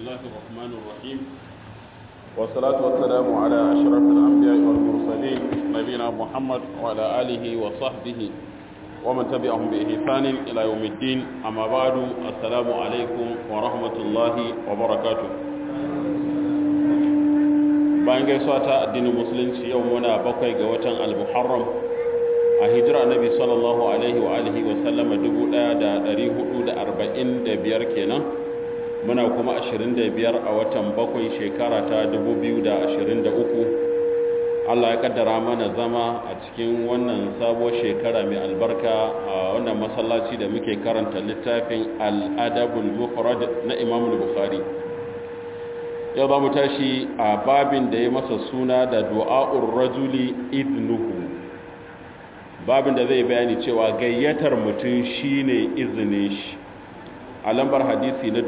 الله الرحمن الرحيم والصلاة والسلام على أشرف الأنبياء والمرسلين نبينا محمد وعلى آله وصحبه ومن تبعهم بإحسان إلى يوم الدين أما بعد السلام عليكم ورحمة الله وبركاته bayan gaisuwa ta addinin musulunci yau muna bakwai ga watan al-muharram a hijira annabi sallallahu alaihi wa alihi wa sallama 1445 kenan muna kuma 25 a watan bakwai shekara ta 2023 Allah ya kaddara mana zama a cikin wannan sabuwar shekara mai albarka a wannan masallaci da muke karanta littafin al-adabul mufrad na Imam Bukhari yau za mu tashi a babin da ya masa suna da du'a'ur rajuli idnuhu babin da zai bayani cewa gayyatar mutum shine izinin shi a lambar hadisi na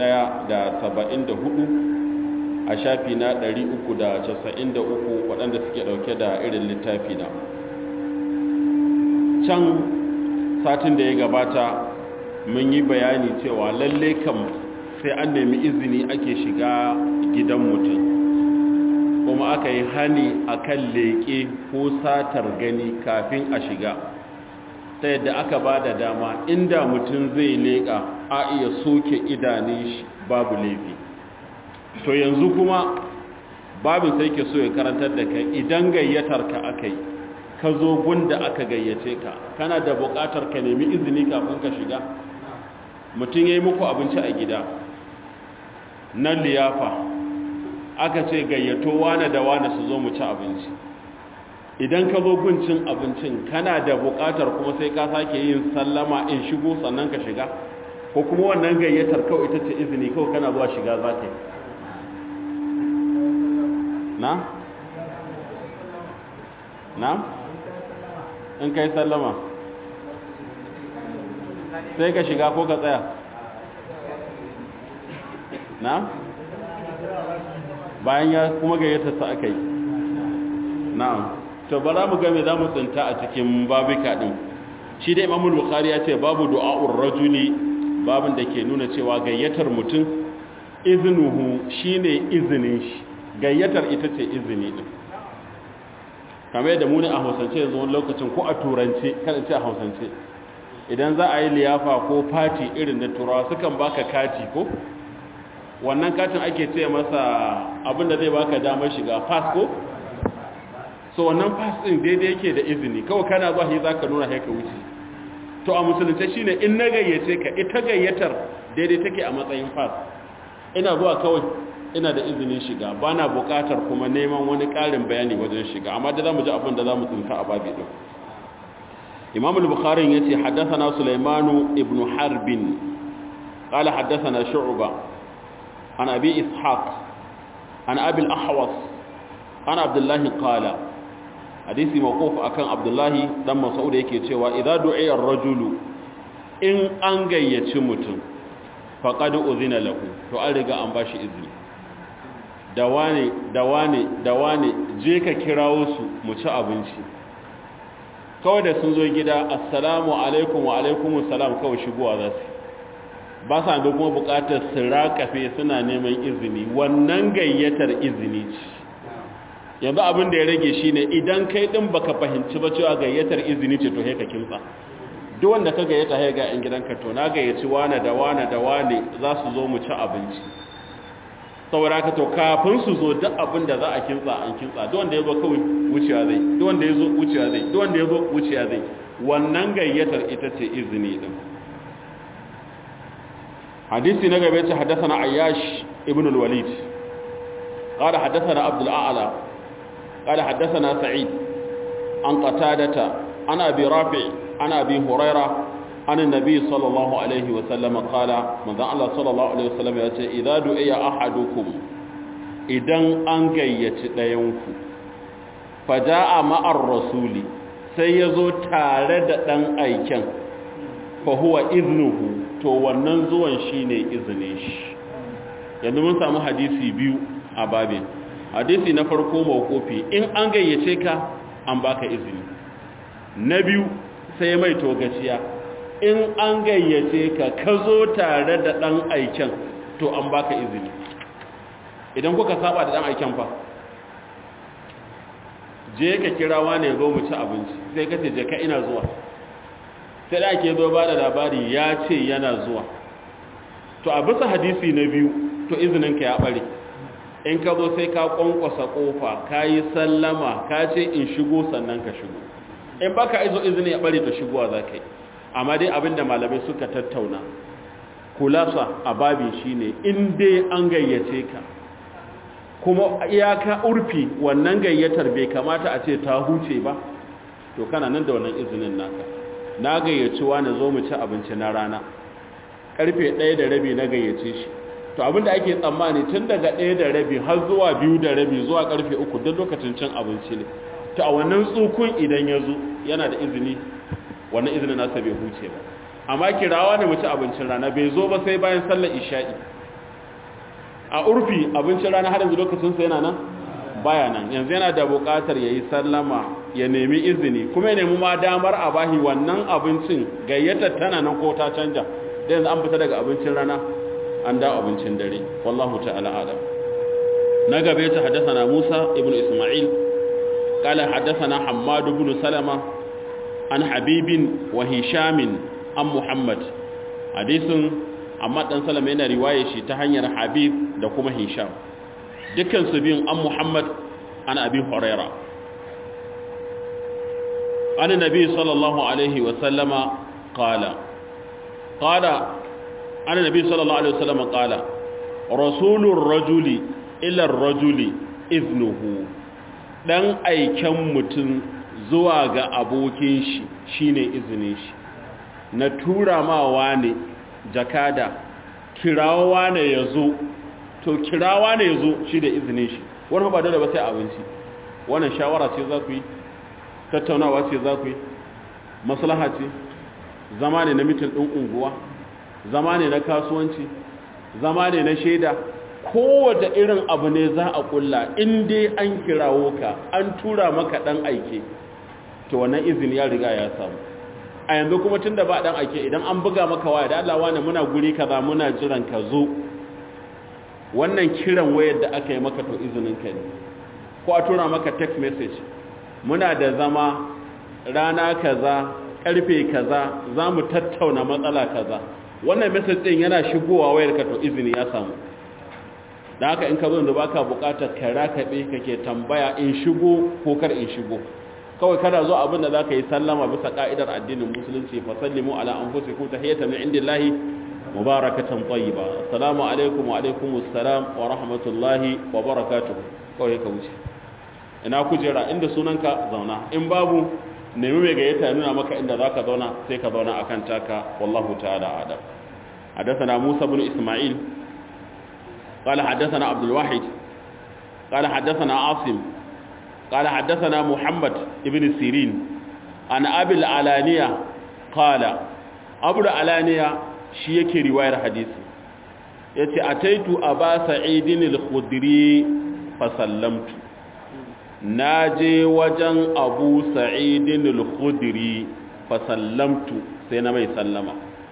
1074 a shafi na 393 waɗanda suke ɗauke da irin littafi na can satin da ya gabata mun yi bayani cewa lalle kam sai an nemi izini ake shiga gidan mutum kuma aka yi hani akan leƙe ko satar gani kafin a shiga ta yadda aka ba da dama inda mutum zai leƙa a iya soke idanun shi babu laifi to yanzu kuma babin sai ke so ya karantar da kai idan gayyatar ka aka yi ka zo gunda aka gayyace ka kana da buƙatar ka nemi izini kafin ka shiga mutum ya yi muku abinci a gida na liyafa aka ce gayyato wane da wane su zo mu ci abinci idan ka zo guncin abincin kana da buƙatar kuma sai ka sake yin sallama in shigo sannan ka shiga ko kuma wannan gayyatar kawai ita ce izini kawai kana zuwa shiga za ka yi na? na? in kai sallama sai ka shiga ko ka tsaya na? bayan ya kuma gayyata sa aka yi na'am to bara mu game za mu tsinta a cikin babika din shi da imamul bukhari ya ce babu du'a'ur rajuli babin da ke nuna cewa gayyatar mutum iznuhu shine izinin shi gayyatar ita ce izini din kamar yadda mu ne a hausance yanzu wani lokacin ko a turance kada ce a hausance idan za a yi liyafa ko fati irin na turawa sukan baka kati ko wannan katin ake ce masa abinda zai baka damar shiga pass ko so wannan pass din daidai yake da izini kawai kana zuwa shi zaka nuna haika wuce to a musulunce shine in na gayyace ka ita gayyatar daidai take a matsayin pass ina zuwa kawai ina da izinin shiga bana buƙatar kuma neman wani ƙarin bayani wajen shiga amma da zamu ji abin da zamu tsinta a babi din Imam al-Bukhari yace haddathana Sulaiman ibn Harbin قال حدثنا شعبة عن أبي إسحاق عن أبي الأحوص عن عبد الله قال حديث موقوف أكان عبد الله دم مسعود yake cewa idza du'iya ar-rajulu in an gayyaci mutum faqad uzina lahu to an riga an bashi izini da wane da wane da wane je ka kirawo su mu ci abinci kawai da sun zo gida assalamu alaikum wa alaikumus salam kawai shigowa za su ba sa ga kuma bukatar su rakafe suna neman izini wannan gayyatar izini ce yanzu abin da ya rage shi ne idan kai din baka fahimci ba cewa gayyatar izini ce to ka kimtsa duk wanda ka gayyata ya ga yan gidanka to na gayyaci wane da wane da wane za su zo mu ci abinci saboda ka to kafin su zo duk abin da za a kimtsa an kimtsa duk wanda ya zo kawai wuciya zai duk wanda ya zo wuciya zai duk wanda ya zo wuciya zai wannan gayyatar ita ce izini din حديث نجا حدثنا عياش ابن الوليد قال حدثنا عبد الأعلى قال حدثنا سعيد عن قتادة عن أبي رافع عن أبي هريرة عن النبي صلى الله عليه وسلم قال من ذا الله صلى الله عليه وسلم يقول إذا دعي أحدكم إذن أنجيت لينكم فجاء مع الرسول سيزو تارد دن أيكن فهو إذنه to wannan zuwan shi ne izinin shi yanzu mun samu hadisi biyu a babin hadisi na farko mawkofi in an gayyace ka an baka izini na biyu sai mai togaciya in an gayyace ka ka zo tare da ɗan aiken to an baka izini idan kuka saba da dan aiken fa je ka kira wani zo mu ci abinci sai ka ce je ka ina zuwa sai da ake zo ba da labari ya ce yana zuwa to a bisa hadisi na biyu to izinin ka ya bare in ka zo sai ka kwankwasa kofa ka yi sallama ka ce in shigo sannan ka shigo in baka izo izini ya bare to shigowa za ka yi amma dai abinda malamai suka tattauna kulasa a babin shine in dai an gayyace ka kuma iyaka urfi wannan gayyatar bai kamata a ce ta huce ba to kana nan da wannan izinin naka na gayyaci wani zo mu ci abinci na rana karfe ɗaya da rabi na gayyace shi to abinda ake tsammani tun daga ɗaya da rabi har zuwa biyu da rabi zuwa karfe uku duk lokacin cin abinci ne to a wannan tsukun idan ya zo yana da izini wannan izinin nasa bai huce ba amma kirawa da mu ci abincin rana bai zo ba sai bayan sallar isha'i a urfi abincin rana har yanzu lokacinsa yana nan baya nan yanzu yana da buƙatar ya yi sallama ya nemi izini kuma ya nemi ma damar a bahi wannan abincin gayyatar tana nan ko ta canja da yanzu an fita daga abincin rana an dawo abincin dare wallahu ta'ala alam na gabe ta haddathana Musa ibn Isma'il qala haddathana Hammad ibn Salama an Habibin wa Hishamin an Muhammad hadisin amma dan Salama yana riwaye shi ta hanyar Habib da kuma Hisham dukkan su biyun an Muhammad an Abi Huraira an Nabi sallallahu alaihi wa sallama qala qala an Nabi sallallahu alaihi wa sallama qala rasulur rajuli ila ar-rajuli iznuhu dan aiken mutum zuwa ga abokin shi shine izinin shi na tura ma wane jakada kirawa ne yazo to kirawa ne yazo shi da izinin shi wannan ba dole ba sai abinci wannan shawara ce za ku yi tattaunawa ce za ku yi maslaha ce zama ne na mitin ɗin unguwa zama ne na kasuwanci zama ne na shaida kowace irin abu ne za a kulla in dai an kirawo ka an tura maka ɗan aike to wannan izini ya riga ya samu a yanzu kuma tun da ba ɗan aike idan an buga maka waya da Allah wani muna guri kaza muna jiran ka zo wannan kiran wayar da aka yi maka to izinin ka ne ko a tura maka text message muna da zama rana kaza karfe kaza za mu tattauna matsala kaza wannan message din yana shigowa wayar ka to izini ya samu da haka in ka zo da baka bukatar ka rakabe kake tambaya in shigo ko kar in shigo kawai kada zo abin da zaka yi sallama bisa ka'idar addinin musulunci fa sallimu ala anfusikum tahiyatan min indillahi mubarakatan tayyiba assalamu alaikum wa alaikumus salam wa rahmatullahi wa barakatuh kawai ka wuce ina kujera inda sunanka zauna in babu nemi mai gayyata nuna maka inda zaka zauna sai ka zauna akan taka wallahu ta'ala adam حدثنا موسى بن إسماعيل قال حدثنا عبد الواحد قال حدثنا عاصم قال حدثنا محمد ابن سيرين عن أبي العلانية قال أبو العلانية شيك رواية حديث يتي أتيت أبا سعيد الخدري فسلمت ناجي وجن أبو سعيد الخدري فسلمت سينما يسلم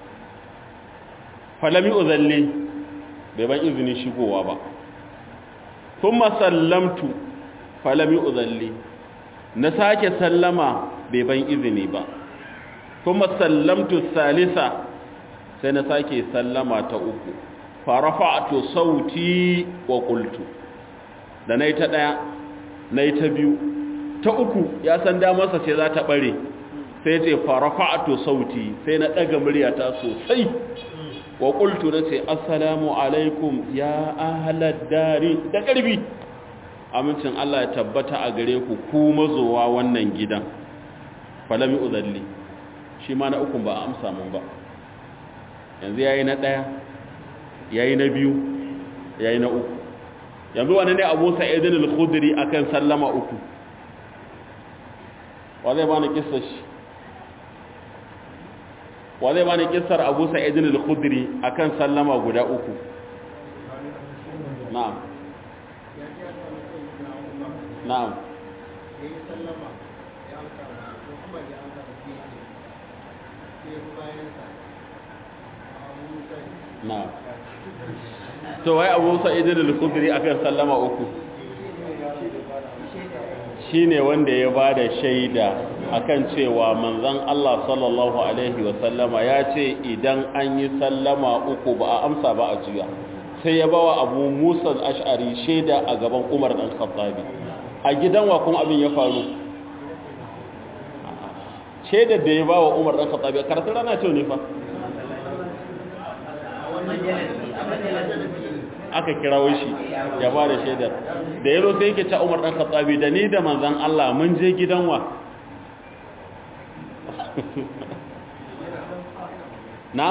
فلم يؤذن bai ban izinin shigowa ba sun masallamtu falami uzalli na sake sallama bai ban izini ba sun masallamtu salisa sai na sake sallama ta uku farafa'atu sauti wa qultu da nayi ta daya nayi ta biyu ta uku ya san damarsa ce za ta bare sai ce farafa'atu sauti sai na daga muryata sosai wa qultu nace assalamu alaikum ya ahlad dari da karbi amincin Allah ya tabbata a gare ku ku mazowa wannan gidan falami uzalli shi ma na uku ba amsa mun ba yanzu yayi na daya yayi na biyu yayi na uku yanzu wani ne Abu Sa'id al-Khudri akan sallama uku wa zai bani kissa shi wa zai bani kissar Abu Sa'id al-Khudri akan sallama guda uku na'am na'am na to wai abu sa'idin al-khudri akan sallama uku shine wanda ya bada shaida akan cewa manzon Allah sallallahu alaihi wa sallama ya ce idan an yi sallama uku ba a amsa ba a juya sai ya bawa abu musa al-ash'ari shaida a gaban umar dan khattabi a gidan wa kuma abin ya faru shaidar da ya bawa umar dan khattabi karatun rana ce ne fa aka kirawo shi ya ba da shaidar da yaro sai yake ta umar ɗan katsabi da ni da manzan Allah mun je gidan wa na?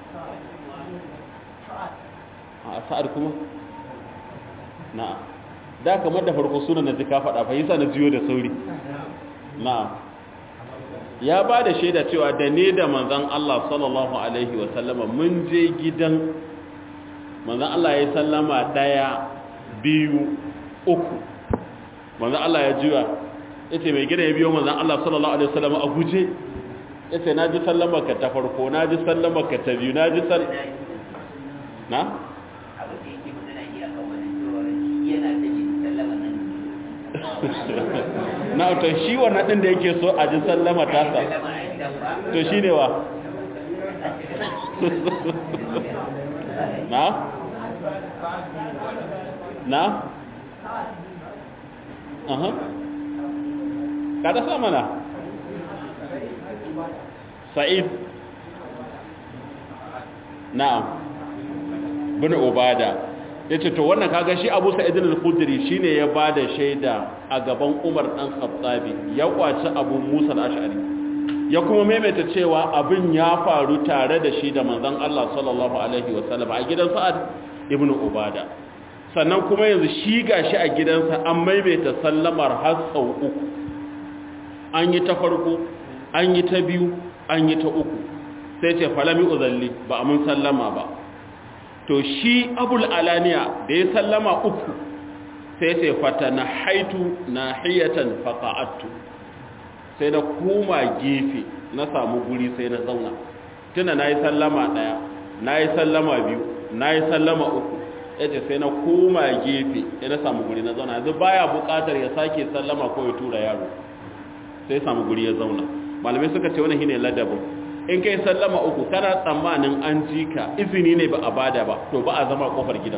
a sa'ad kuma? na da kamar da farko suna na ji ka faɗa fahimta na jiyo da sauri na ya ba da shaida cewa da ne da manzan Allah sallallahu Alaihi wasallama mun je gidan manzan Allah ya sallama ɗaya biyu uku manzan Allah ya juya ya ce mai gida ya biyo manzan Allah sallallahu Alaihi wasallama a guje ya ce na ji sallama ka ta farko na ji sallama ka ta biyu na ji sallama na? na to shi wannan ɗin da yake so a ji sallama tasa to shi ne wa na? na? aha kada sa mana sa'id na'am bin ubada ya ce to wannan kaga shi abu sa'idin al-khudri shine ya bada shaida a gaban umar dan khattabi ya kwaci abu musa al-ash'ari ya kuma maimaita cewa abin ya faru tare da shi da manzon Allah sallallahu alaihi wasallam a gidan sa'ad ibn ubada sannan kuma yanzu shi gashi a gidansa an maimaita sallamar har sau uku an yi ta farko an yi ta biyu an yi ta uku sai ce falami uzalli ba a mun sallama ba to shi abul alaniya da ya sallama uku sai ce fata na haitu na hiyatan faƙa'attu sai na koma gefe na samu guri sai na zauna tuna na yi sallama ɗaya na yi sallama biyu na yi sallama uku ya ce sai na koma gefe ya na samu guri na zauna yanzu baya buƙatar ya sake sallama ko ya tura yaro sai samu guri ya zauna malamai suka ce wani shine ladabin in kai sallama uku kana tsammanin an ji ka izini ne ba a bada ba to ba a zama kofar gidan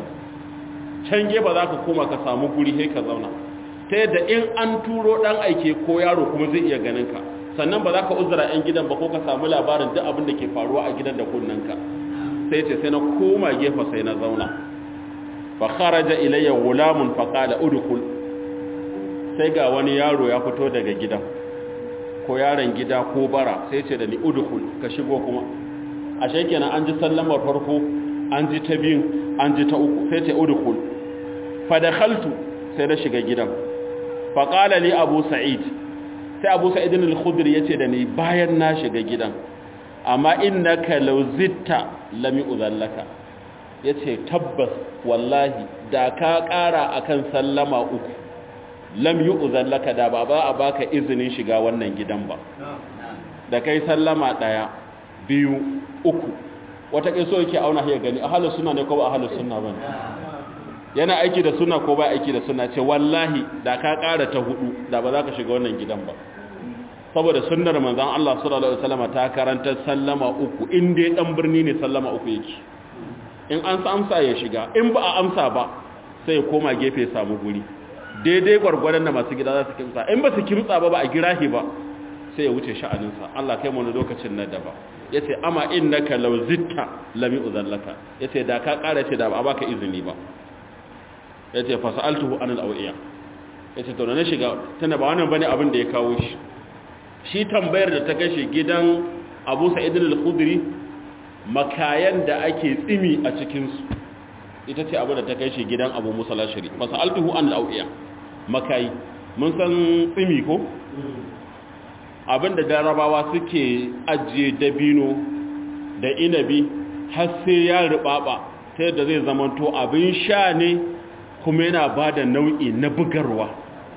can ba za ka koma ka samu guri sai ka zauna ta yadda in an turo dan aike ko yaro kuma zai iya ganin ka sannan ba za ka uzura yan gidan ba ko ka samu labarin duk abin da ke faruwa a gidan da kunnanka sai ce sai na koma gefe sai na zauna fa kharaja ilayya gulamun fa qala udkhul sai ga wani yaro ya fito daga gidan ko yaron gida ko bara sai ce da ni udkhul ka shigo kuma ashe kenan an ji sallamar farko an ji ta biyu an ji ta uku sai ce udkhul fa dakhaltu sai na shiga gidan fa qala li abu sa'id sai abu sa'id al-khudri yace da ni bayan na shiga gidan amma innaka law zitta lam yu'zallaka yace tabbas wallahi da ka kara akan sallama uku lam yi uzallaka da ba ba a baka izinin shiga wannan gidan ba da kai sallama ɗaya biyu uku wata kai so yake auna ya gani ahalus suna ne ko ba ahalus suna ba yana aiki da suna ko ba aiki da suna ce wallahi da ka ƙara ta hudu da ba za ka shiga wannan gidan ba saboda sunnar manzon Allah sallallahu alaihi wasallam ta karanta sallama uku in dai dan birni ne sallama uku yake in an sa amsa ya shiga in ba a amsa ba sai ya koma gefe ya samu guri daidai gwargwadon da masu gida za su kimtsa in ba su kimtsa ba ba a girahi ba sai ya wuce sha'aninsa Allah kai wani lokacin na daba ya ce ama innaka law zitta lami uzallaka ya ce da ka ƙara ce da ba a baka izini ba ya ce fasa'altuhu anil awiya ya ce na shiga tana ba wannan bane abin da ya kawo shi shi tambayar da ta kashe gidan Abu Sa'id al-Khudri makayan da ake tsimi a cikin su ita ce abu da ta kai shi gidan Abu Musa al-Ashari fasa'altuhu anil awiya makayi mun san tsimi ko abinda darabawa suke ajiye dabino da inabi har sai ya rubaba ta yadda zai zamanto abin sha ne kuma yana ba da nau'i na bugarwa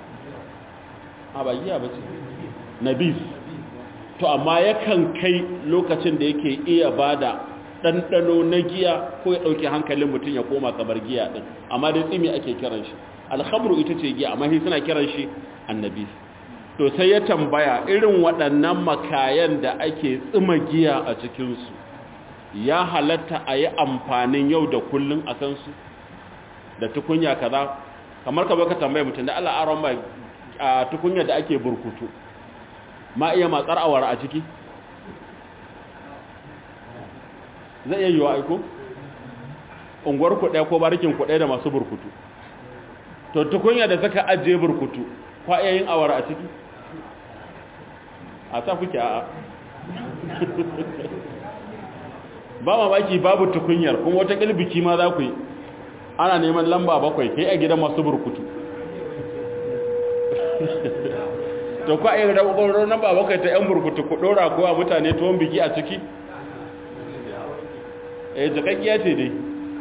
a bagiya ba ce nabis to amma yakan kai lokacin da yake iya ba da ɗanɗano na giya ko ya ɗauke hankalin mutum ya koma kamar giya ɗin amma dai tsimi ake kiran shi alhamru ita ce giya amma shi suna kiran shi annabi to sai ya tambaya irin waɗannan makayan da ake tsima giya a cikinsu ya halatta a yi amfanin yau da kullum a kansu da tukunya kaza kamar ka baka tambaya mutum da Allah aron mai a tukunya da ake burkutu ma iya matsar awara a ciki zai iya yiwa aiko unguwar kuɗaya ko barikin kuɗaya da masu burkutu to tukunya da suka ajiye burkutu kwa iya yin awara a ciki a ta kuke a ba mamaki babu tukunyar kuma wata biki ma za ku yi ana neman lamba bakwai kai a gidan masu burkutu to kwa iya da ƙwaƙwarar lamba bakwai ta 'yan burkutu ku ɗora kowa mutane tuwon biki a ciki eh jakakkiya ce dai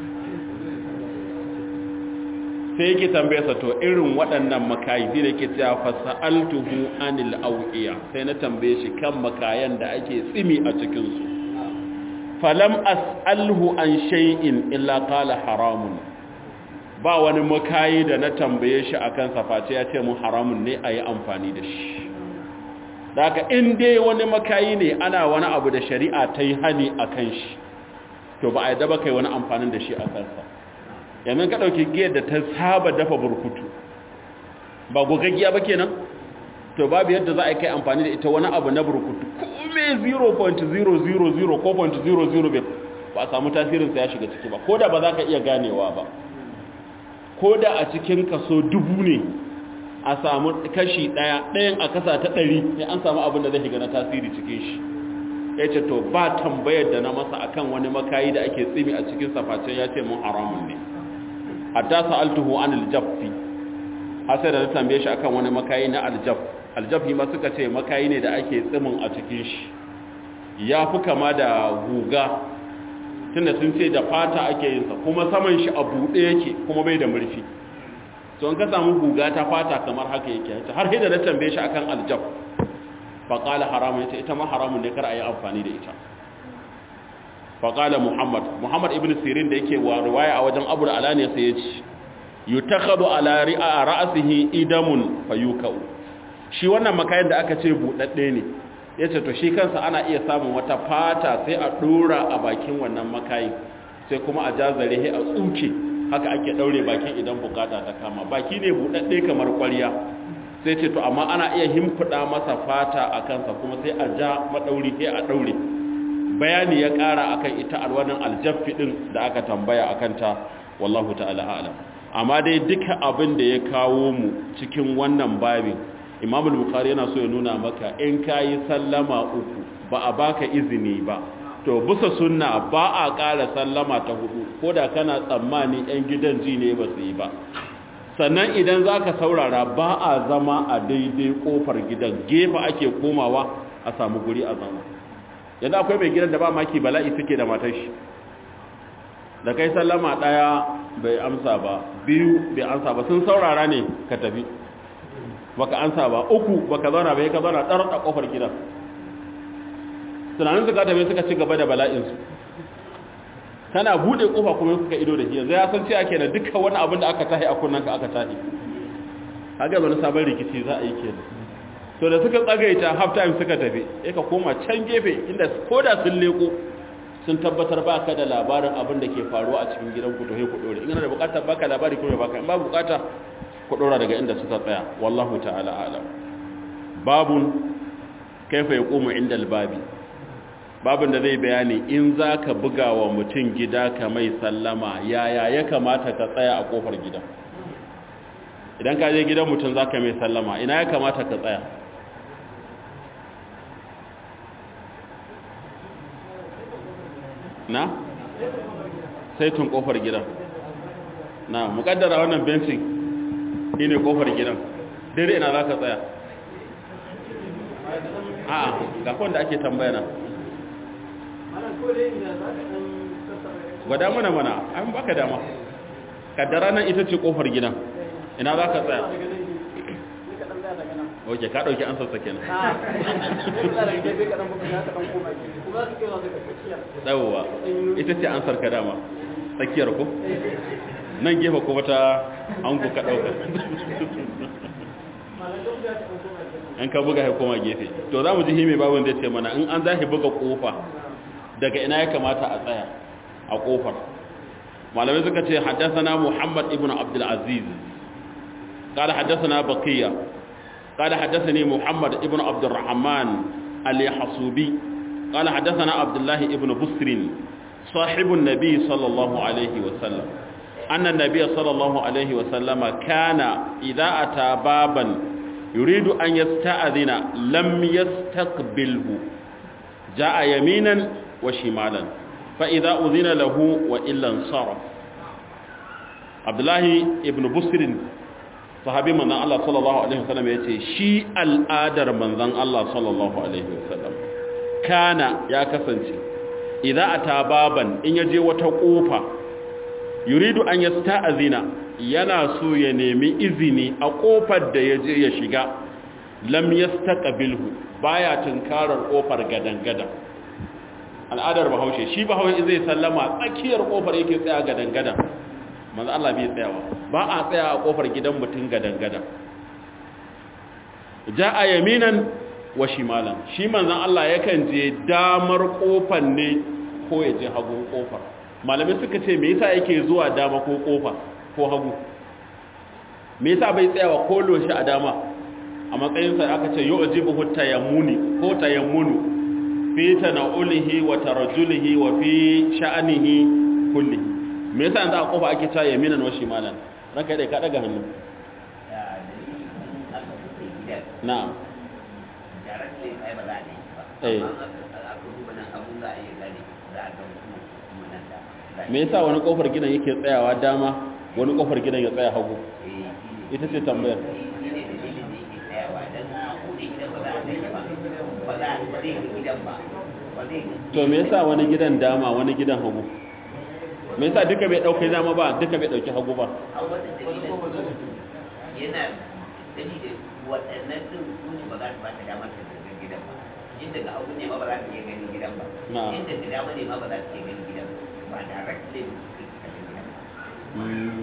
sai yake tambaye sa to irin waɗannan makayi sai da yake cewa fasa'altuhu anil awiya sai na tambaye shi kan makayan da ake tsimi a cikin su falam as'alhu an shay'in illa qala haramun ba wani makayi da na tambaye shi akan sa face ya ce mun haramun ne ayi amfani da shi daga in dai wani makayi ne ana wani abu da shari'a ta yi hani akan shi to ba a yadda ba kai wani amfanin da shi a kansa yanzu ka ɗauki giyar da ta saba dafa burkutu ba gogaggiya ba kenan to babu yadda za a kai amfani da ita wani abu na burkutu kome 0.000 ko 0.00 ba a samu tasirinsa ya shiga ciki ba ko da ba za ka iya ganewa ba ko da a cikin kaso dubu ne a samu kashi ɗaya ɗayan a kasa ta ɗari sai an samu abin da zai shiga na tasiri cikin shi ya ce to ba tambayar da na masa akan wani makayi da ake tsimi a cikin safacin ya ce mun haramun ne hatta sa'altuhu an aljaffi har sai da na tambaye shi akan wani makayi na aljaf aljaffi ma suka ce makayi ne da ake tsimin a cikin shi ya fi kama da guga tunda sun ce da fata ake yin sa kuma saman shi a buɗe yake kuma bai da murfi to an ka samu guga ta fata kamar haka yake har sai da na tambaye shi akan aljaf faƙala haramun ita ita ma haramun ne kar a yi amfani da ita faƙala muhammad muhammad ibn sirin da yake wa riwaya a wajen abu da ala ne sai ya ci yutakhadu ala ri'a ra'sihi idamun fayukau shi wannan makayin da aka ce budadde ne yace to shi kansa ana iya samun wata fata sai a dora a bakin wannan makayin sai kuma a jazare he a tsuke haka ake daure bakin idan bukata ta kama baki ne budadde kamar ƙwarya sai ce to amma ana iya himfida masa fata a kansa kuma sai a ja madauri sai a daure bayani ya kara akan ita alwanin aljaffi din da aka tambaya akan ta wallahu ta'ala a'lam amma dai duka abin da ya kawo mu cikin wannan babin Imam al-Bukhari yana so ya nuna maka in kai sallama uku ba a baka izini ba to bisa sunna ba a ƙara sallama ta hudu koda kana tsammani yan gidan ji ne ba su yi ba sannan idan za ka saurara ba a zama a daidai kofar gidan gefe ake komawa a samu guri a zama yadda akwai mai gidan da ba maki bala'i suke da matar shi da kai sallama ɗaya bai amsa ba biyu bai amsa ba sun saurara ne ka tafi baka amsa ba uku baka zauna bai ka zauna ɗar a kofar gidan tunanin suka tafi suka ci gaba da bala'insu kana bude kofa kuma suka ido da shi yanzu ya san cewa kenan duka wani abin da aka tahi a kunnan ka aka tahi kaga wani sabon rikici za a yi kenan to da suka tsagaita half time suka tafi sai ka koma can gefe inda koda sun leko sun tabbatar ba ka da labarin abin da ke faruwa a cikin gidan ku to sai ku dore in kana da bukatar baka labari kuma baka in ba bukata ku dora daga inda suka tsaya wallahu ta'ala a'lam babun kaifa yaqumu inda albabi babin da zai bayani in za ka buga wa mutum gida ka mai sallama yaya ya kamata ka tsaya a kofar gidan idan ka je gidan mutum za ka mai sallama ina ya kamata ka tsaya na? saitun kofar gidan na mukaddara wannan bencin shi ne kofar gidan dare ina za ka tsaya a'a ga kwanda ake tambaya na gwada mana mana an baka dama kaddara nan ita ce kofar gidan ina za ka tsaya oke ka ɗauki an sassa kenan ɗauwa ita ce an sarka dama tsakiyar ku nan gefe kuma ta an ku ka ɗauka an ka buga ya koma gefe to za mu ji hime babin da ce mana in an zahi buga kofa daga ina ya kamata a tsaya a kofar malamai suka ce haddasana muhammad ibn abdul aziz قال حدثنا بقية قال حدثني محمد ابن عبد الرحمن اليحصوبي قال حدثنا عبد الله ابن بسر صاحب النبي صلى الله عليه وسلم أن النبي صلى الله عليه وسلم كان إذا أتى بابا يريد أن يستأذن لم يستقبله جاء يمينا وشمالا فإذا أذن له وإلا انصرف عبد الله ابن بسر sahabi manzan Allah sallallahu Alaihi wasallam ya ce shi al'adar manzan Allah sallallahu Alaihi wasallam kana ya kasance idan a tababan in ya je wata ƙofa yuridu an ya sta'azina yana so ya nemi izini a ƙofar da ya je ya shiga lam ya staƙabilhu baya tunkarar ƙofar gadan-gadan al'adar bahaushe shi bahaushe zai sallama tsakiyar ƙofar yake tsaya gadan-gadan manzo Allah bai tsayawa ba a tsaya a kofar gidan mutum gadan-gadan ja'a yaminan wa shimalan shi manzon Allah yakan je damar kofar ne ko ya je hagun kofar malamai suka ce me yasa yake zuwa dama ko kofa ko hagu me yasa bai tsayawa ko loshi a dama a matsayin sa aka ce yu'jibu tayammuni ko tayammunu fi tanaulihi wa tarajjulihi wa fi sha'anihi kullihi me yasa yanzu a kofa ake ta yaminan wa shimalan ranka dai ka daga hannu na'am eh me yasa wani kofar gidan yake tsayawa dama wani kofar gidan ya tsaya hagu ita ce tambayar to me yasa wani gidan dama wani gidan hagu me yasa duka bai dauke dama ba duka bai dauki hagu ba yana dalilin waɗannan din su ne ba za su ba ta damar ta zargin gidan ba inda ga hagu ne ma ba za su iya ganin gidan ba inda da dama ne ma ba za su iya ganin gidan ba directly su ke ganin gidan ba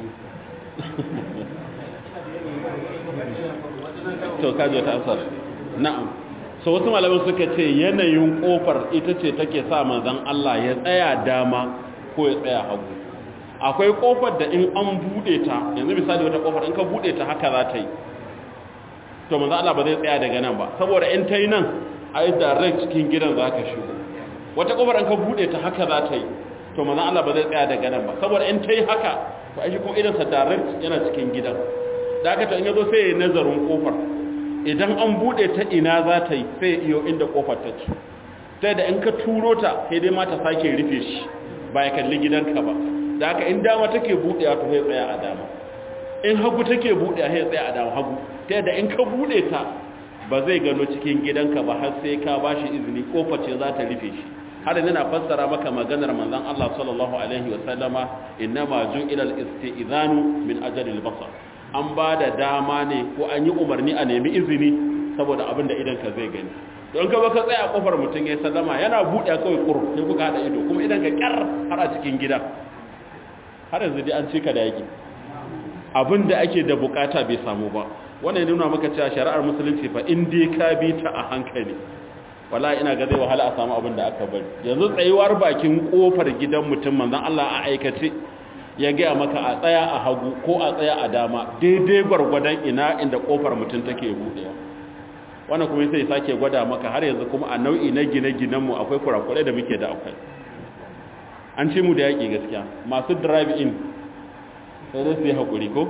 to kaji wata asar na'am so wasu malamin suka ce yanayin kofar ita ce take sa manzon Allah ya tsaya dama ko ya tsaya hagu akwai kofar da in an bude ta yanzu misali wata kofar in ka bude ta haka za ta yi to manzo Allah ba zai tsaya daga nan ba saboda in ta yi nan ai direct cikin gidan za ka shigo wata kofar in ka bude ta haka za ta yi to manzo Allah ba zai tsaya daga nan ba saboda in ta yi haka to ai shi kuma idan sa direct yana cikin gidan da haka to in yazo sai ya nazarin kofar idan an bude ta ina za ta yi sai iyo inda kofar take sai da in ka turo ta sai dai ma ta sake rufe shi ba ya kalli gidanka ba da haka in dama take buɗewa to sai tsaya a dama in hagu take buɗewa sai tsaya a dama hagu ta yadda in ka buɗe ta ba zai gano cikin gidanka ba har sai ka bashi izini kofar ce za ta rufe shi har yanzu na fassara maka maganar manzon Allah sallallahu alaihi wa sallama innama ju'ila al-istizanu min ajli al-basar an ba da dama ne ko an yi umarni a nemi izini saboda abin da idanka zai gani don ka baka tsaya kofar mutum ya sallama yana buɗe kawai kur sai kuka haɗa ido kuma idan ka kyar har a cikin gida har yanzu dai an cika da yaki abin da ake da bukata bai samu ba wannan nuna maka cewa shari'ar musulunci fa in dai ka bi ta a hankali wallahi ina ga zai wahala a samu abin da aka bari yanzu tsayuwar bakin kofar gidan mutum manzon Allah a aikace ya gaya maka a tsaya a hagu ko a tsaya a dama daidai gwargwadon ina inda kofar mutum take buɗewa wannan kuma sai sake gwada maka har yanzu kuma a nau'i na gine-ginen mu akwai kurakurai da muke da akwai an ce mu da yaƙi gaskiya masu drive in sai dai su yi haƙuri ko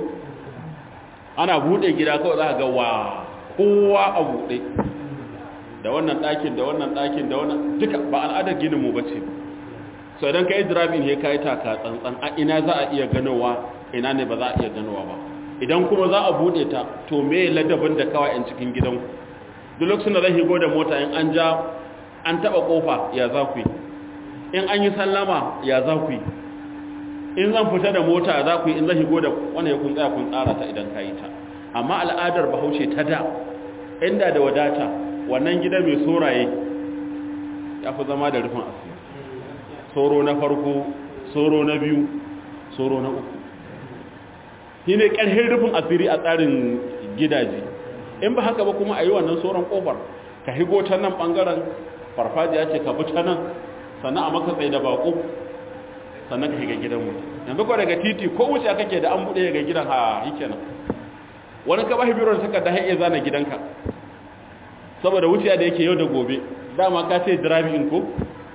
ana buɗe gida kawai za ga wa kowa a buɗe da wannan ɗakin da wannan ɗakin da wannan duka ba al'adar ginin mu bace so idan ka yi drive in ya kai taka tsantsan a ina za a iya ganowa ina ne ba za a iya ganowa ba idan kuma za a buɗe ta to me ladabin da kawai in cikin gidanku duk lokacin da zai higo da mota in an ja an taɓa ƙofa ya za ku yi in an yi sallama ya za ku yi in zan fita da mota za ku yi in zan higo da wani ya kun tsaya kun tsara ta idan ka yi ta amma al'adar bahaushe ta da inda da wadata wannan gida mai soraye ya fi zama da rufin asiri soro na farko soro na biyu soro na uku shi ne ƙarfin rufin asiri a tsarin gidaje in ba haka ba kuma a yi wannan soron ƙofar ka higo ta nan ɓangaren farfajiya ce ka bi ta nan sannan a maka tsaye da baƙo sannan ka shiga gidan mutum yanzu ko daga titi ko wuce kake da an buɗe ga gidan ha yake nan wani ka bashi biron suka da iya zana gidanka saboda wuciya da yake yau da gobe dama ka ce driving ko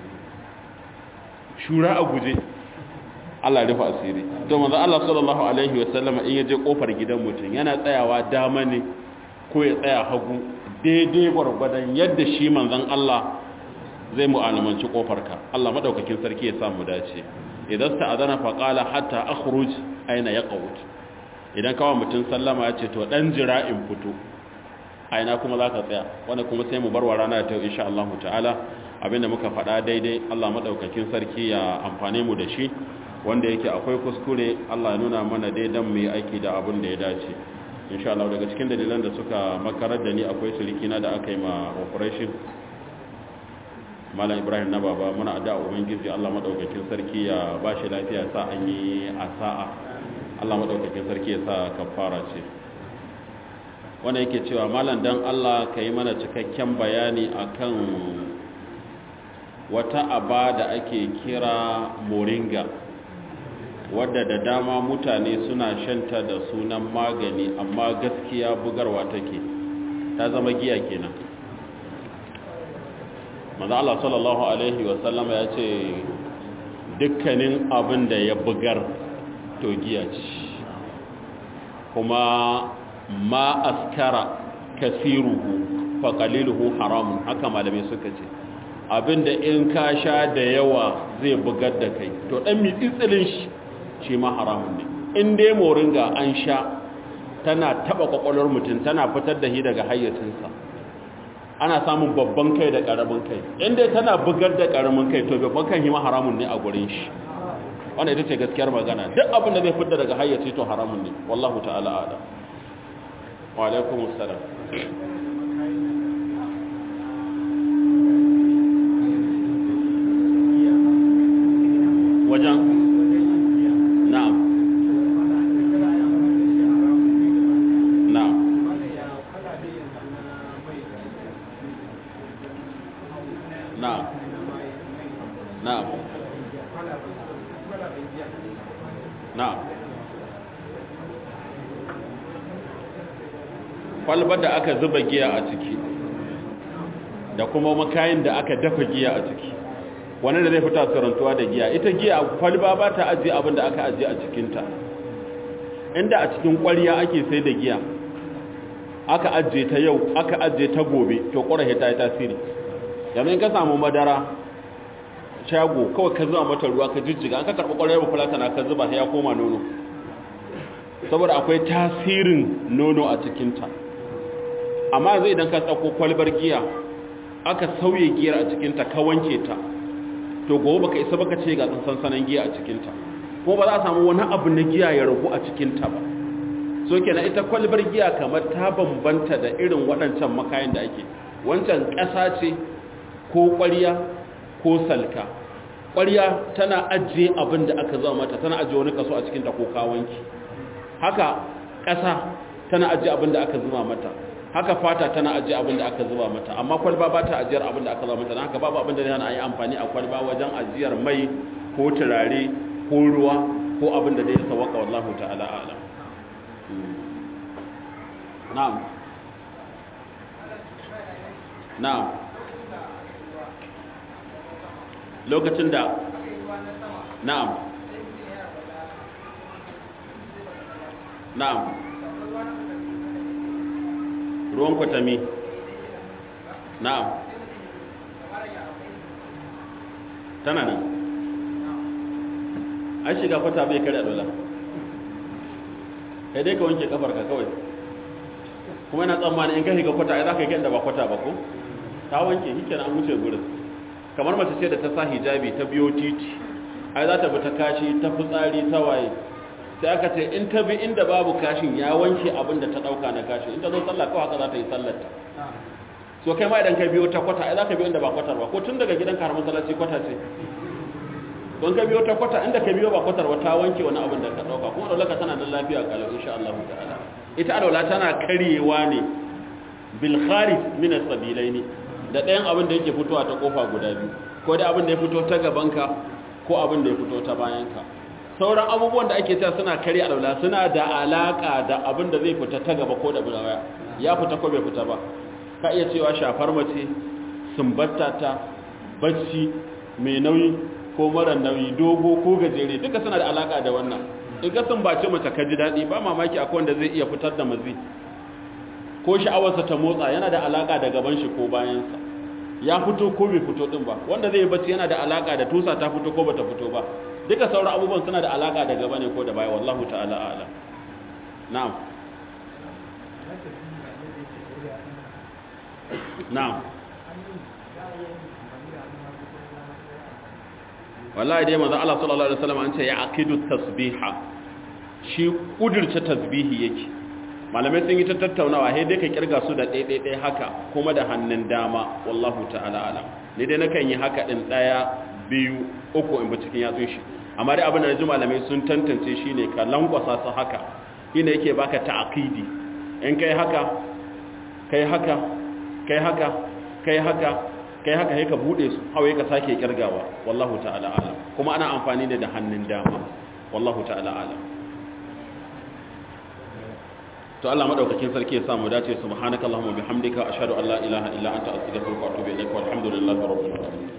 shura a guje Allah rufa asiri to manzo Allah sallallahu alaihi wasallam in yaje kofar gidan mutum yana tsayawa dama ne ko ya tsaya hagu daidai gwargwadon yadda shi manzon Allah zai mu'alamanci kofarka Allah madaukakin sarki ya samu dace idan sta'adana fa qala hatta akhruj aina yaqut idan kawo mutum sallama ya ce to dan jira in fito aina kuma zaka tsaya wanda kuma sai mu barwa rana ta insha Allah ta'ala abinda muka faɗa daidai Allah madaukakin sarki ya amfane mu da shi wanda yake akwai kuskure Allah ya nuna mana daidan mu yi aiki da abin da ya dace insha Allah daga cikin dalilan da suka makarar da ni akwai surikina da aka yi ma operation malam ibrahim na baba muna addu'a ubangiji Allah madaukakin sarki ya bashi lafiya sa an yi a sa'a Allah madaukakin sarki ya sa kafara ce wanda yake cewa malam dan Allah ka yi mana cikakken bayani akan wata aba da ake kira moringa wadda da dama mutane suna shanta da sunan magani amma gaskiya bugarwa take ta zama giya kenan manzo Allah sallallahu alaihi wasallama ya ce dukkanin abin da ya bugar to giya ce kuma ma askara kasiruhu fa qaliluhu haramun haka malamai suka ce abinda in ka sha da yawa zai bugar da kai to dan mitsitsilin shi shi ma haramun ne in dai moringa an sha tana taba kwakwalwar mutum tana fitar da shi daga hayyacinsa ana samun babban kai da karamin kai inda tana bugar da karamin kai to babban kan hima haramun ne a gurin shi wannan ita ce gaskiyar magana duk abin da zai fitar daga hayyaci to haramun ne wallahu ta'ala ala wa alaikum assalam wajen na'am na'am na'am na'am na'am kwalbar da aka zuba giya a ciki da kuma makayin da aka dafa giya a ciki wani da zai fita karantuwa da giya ita giya kwalba ba ta ajiye abin da aka ajiye a cikinta inda a cikin kwariya ake sai da giya aka ajiye ta yau aka ajiye ta gobe to ƙorahe ta yi tasiri yanzu ka samu madara shago kawai ka zuba mata ruwa ka jijjiga an ka karɓi ƙwararwa fulatana ka zuba ya koma nono saboda akwai tasirin nono a cikinta amma zai idan ka tsako kwalbar giya aka sauye giyar a cikinta ka wanke ta to gobe baka isa baka ce ga sansanan giya a cikinta ko ba za a samu wani abu na giya ya ragu a cikinta ba so kenan ita kwalbar giya kamar ta bambanta da irin waɗancan makayan da ake wancan ƙasa ce ko ƙwarya ko salka ƙwarya tana ajiye abin da aka zama mata tana ajiye wani kaso a cikinta ko kawanki haka ƙasa tana ajiye abin da aka zuba mata haka fata tana ajiye abin da aka zuba mata amma kwalba ba ta ajiyar abin da aka zuba mata haka babu abin da zai hana a yi amfani a kwalba wajen ajiyar mai ko turare ko ruwa ko abin da zai sawaka wallahu ta'ala a'lam na'am na'am lokacin da na'am na'am ruwan kwatami na'am tana nan an shiga kwata bai kare dola kai dai ka wanke kafarka kawai kuma yana tsammanin in ka shiga kwata ai za ka yi da ba kwata ba ko ta wanke shi kenan an wuce gurin kamar mace ce da ta sa hijabi ta biyo titi ai za ta bi ta kashi ta fitsari ta waye sai aka ce in ta bi inda babu kashin ya wanke abin da ta dauka na kashin in ta zo sallah kawai haka za ta yi sallarta so kai ma idan ka biyo ta kwata ai za ka biyo inda ba kwatar ba ko tun daga gidanka har masallaci kwata ce don ka biyo ta kwata inda ka biyo ba kwatar ba ta wanke wani abin da ka dauka kuma dole ka tana nan lafiya kalau insha Allah ta'ala ita alwala tana karyewa ne bil kharij min as-sabilaini da ɗayan abin da yake fitowa ta kofa guda biyu ko da abin da ya fito ta gabanka ko abin da ya fito ta bayanka sauran abubuwan da ake cewa suna karya alwala suna da alaka da abin da zai fita ta gaba ko da baya ya fita ko bai fita ba ka iya cewa shafar mace sumbatta ta bacci mai nauyi ko mara nauyi dogo ko gajere duka suna da alaka da wannan in ka sumbace mace ka ji daɗi ba mamaki akwai wanda zai iya fitar da mazi ko sha'awarsa ta motsa yana da alaka da gaban shi ko bayansa ya fito ko bai fito din ba wanda zai bacci yana da alaka da tusa ta fito ko bata fito ba duka sauran abubuwan suna da alaka da gaba ne ko da baya wallahu ta'ala a'lam na'am na'am wallahi dai manzo Allah sallallahu alaihi wasallam an ce ya aqidu tasbiha shi kudirce tasbihi yake malamai sun yi ta tattaunawa sai dai ka kirga su da ɗaiɗaiɗai haka kuma da hannun dama wallahu ta'ala alam ni dai nakan yi haka ɗin ɗaya biyu uku in ba cikin yatsun shi amma dai abin da ji malamai sun tantance shi ne ka lankwasa su haka ina yake baka ta'aqidi in kai haka kai haka kai haka kai haka kai haka sai ka bude su hawaye ka sake kirgawa wallahu ta'ala alam kuma ana amfani da da hannun dama wallahu ta'ala alam to Allah madaukakin sarki ya samu dace subhanakallahumma bihamdika ashhadu an la ilaha illa anta astaghfiruka wa atubu ilaik walhamdulillahi rabbil alamin